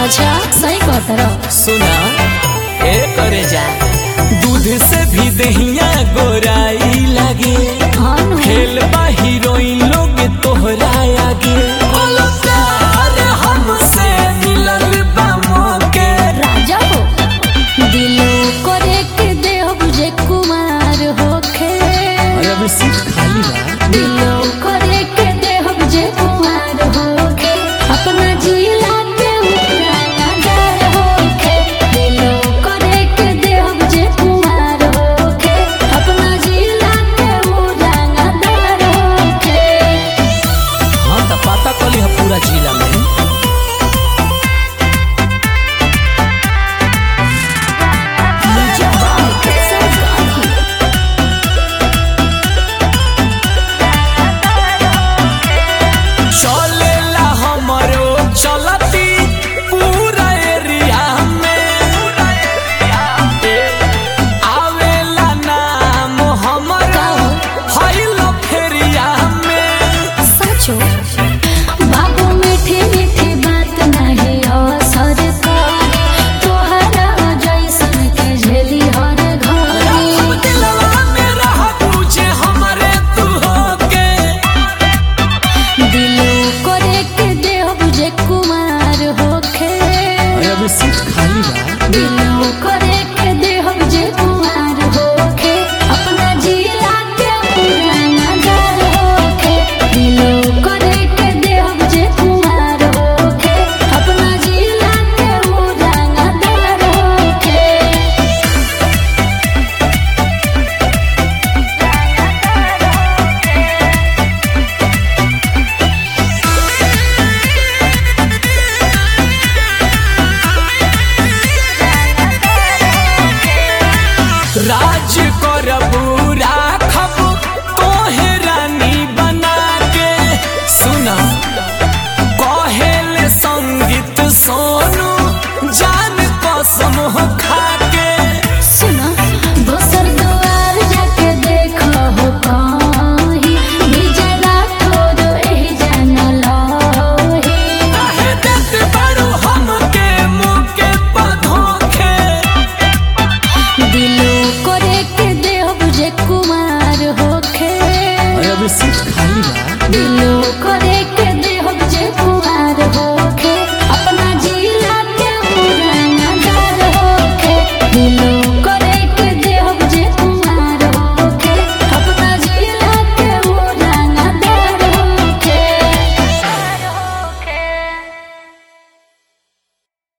अच्छा सही कहत रहो सुना ए करे जा दूध से भी दहिया गोराई लागे हाँ नु। खेल बा हीरोइन लोग तोहरा आगे बोलो प्यार हमसे मिलल बा मौके राजा हो दिलो करे के देह बुझे कुमार होखे अरे अभी सीट खाली बा दिलो करे के देह बुझे कुमार होखे अपना जिला के उड़ानादार होखे दिलो करे के देह बुझे कुमार होखे अपना जिला के उड़ानादार होखे हाँ तो पता कली है पूरा जिला में चलेला हमरो चलती पूरा एरिया में आवेला नाम हमरो हईल फेरिया में सचो बाबू मीठी मीठी बात नहीं असर कर तोहरा जैसन के झेली हर अब घर दिलवा में रह तुझे हमरे तू होके दिलो करे के देह बुझे कुमार होखे अरे अभी सीट खाली बा दिलो